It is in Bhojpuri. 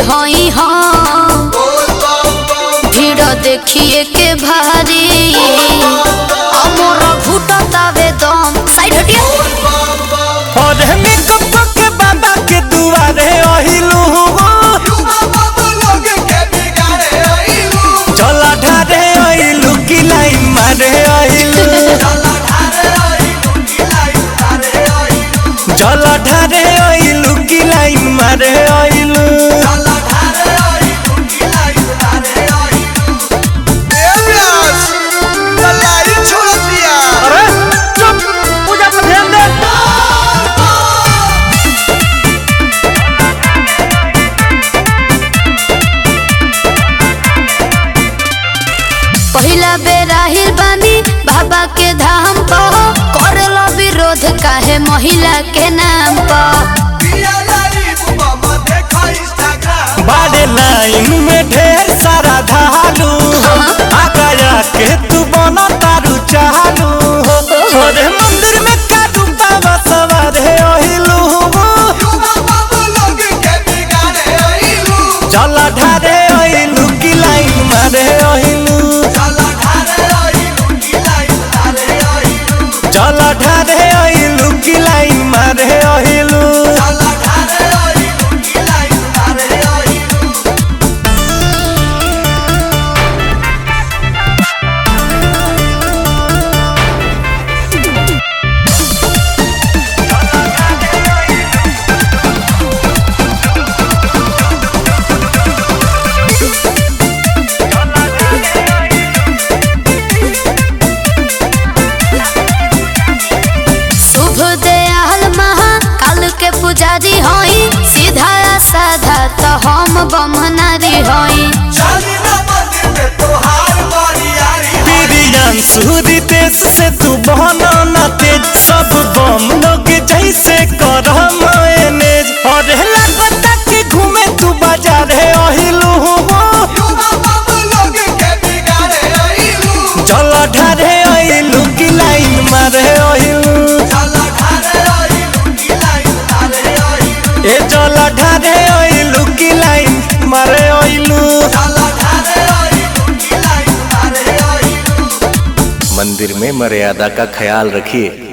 हई हम भीड़ देखिए के भारी अमर घुटतावे दम साइड हटिया और मेकअप के बाबा के दुआरे अहिलू चला ढारे अहिलू की लाइन मारे अहिलू चला ढारे अहिलू की लाइन मारे अहिलू अरे चुप पूजा पर ध्यान दे पहिला बेरा हिल बानी बाबा के धाम पर करलो विरोध काहे महिला के नाम पर बाड़े लाइन में ढेर सारा धालू आगाया के तू बना तारू चालू अरे मंदिर में काटू बाबा सवार है ओहिलू चला ढारे ओहिलू की लाइन मारे ओहिलू चला ढारे ओहिलू की लाइन मारे ओहिलू शुभ दयाल महा काल के पुजारी हई सीधा साधा तो हम बमनारी हई बिरियान सूरी देश से तू बहना ना तेज सब बम लोग जैसे कर मैनेज और लगता कि घूमे तू बाजार है अहिलू चल ढारे अहिलू की लाइन मारे अहिलू ए चल ढारे अहिलू की लाइन मारे अहिलू मंदिर में मर्यादा का ख्याल रखिए